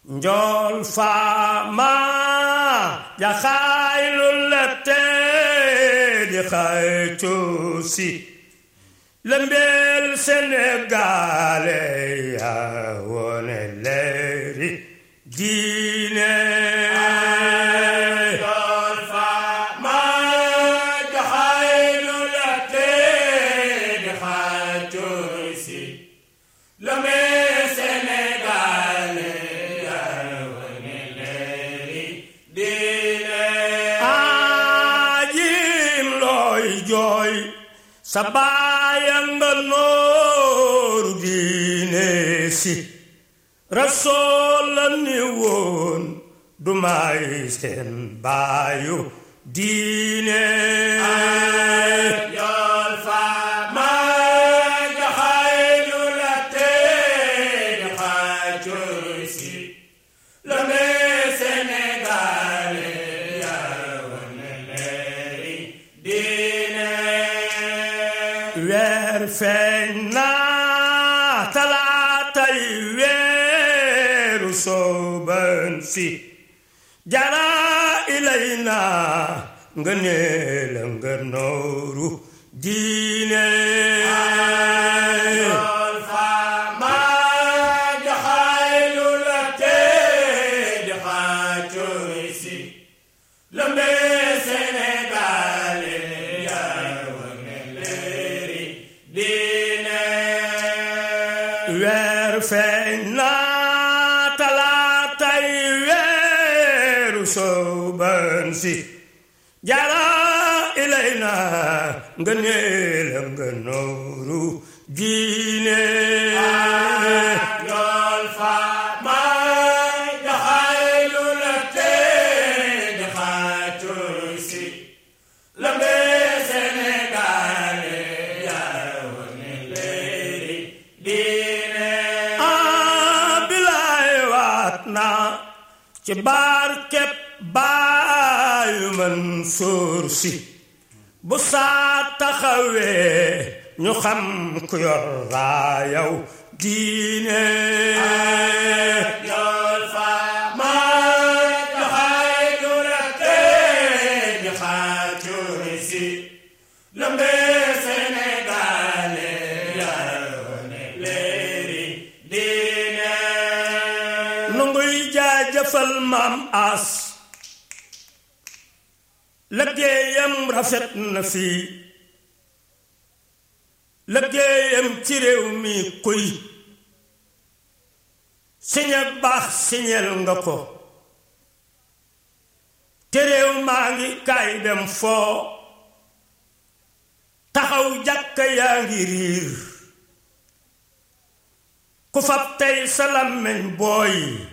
njool faama jaxaaylu la tee di xaytu si lëmbeel Sénégalé yaa wone leeri diine njool faama jaxaaylu la tee di xaytu si lëmbeel Sénégalé aajim looy jooy sa baaya nga nooru diine si rasool la ni woon du may seen baayu diine njool faama jaxaaylu la tee di xaytu si lëmbeel Sénégalé weer feeñ na talaatay weeru sooban si jara ilay na nga neela nga nooru diine njool faama jaxaaylu la tee di xaytu si lëmbeel Sénégalé weer feeñ na talaatay weeru sooban si jara ilay na nga neela nga nooru diine njool faama jaxaaylu la tee di xaytu si lëmbeel Sénégalé ah bilaay waat naa ci barkeb baayu Mansuur Si bu saa taxawee ñu xam ku yor raayaw diine njool faama jaxaaylu la tee di xaytu si lëmbeel Sénégalé nu nguy jaajëfal maam as liggéeyam rafet na fii liggéeyam ci réew mi kuy siñe baax siñel nga ko te réew maa ngi kaay dem foo taxaw jàkka yaa ngi riir ku fab tey sa làmmiñ booy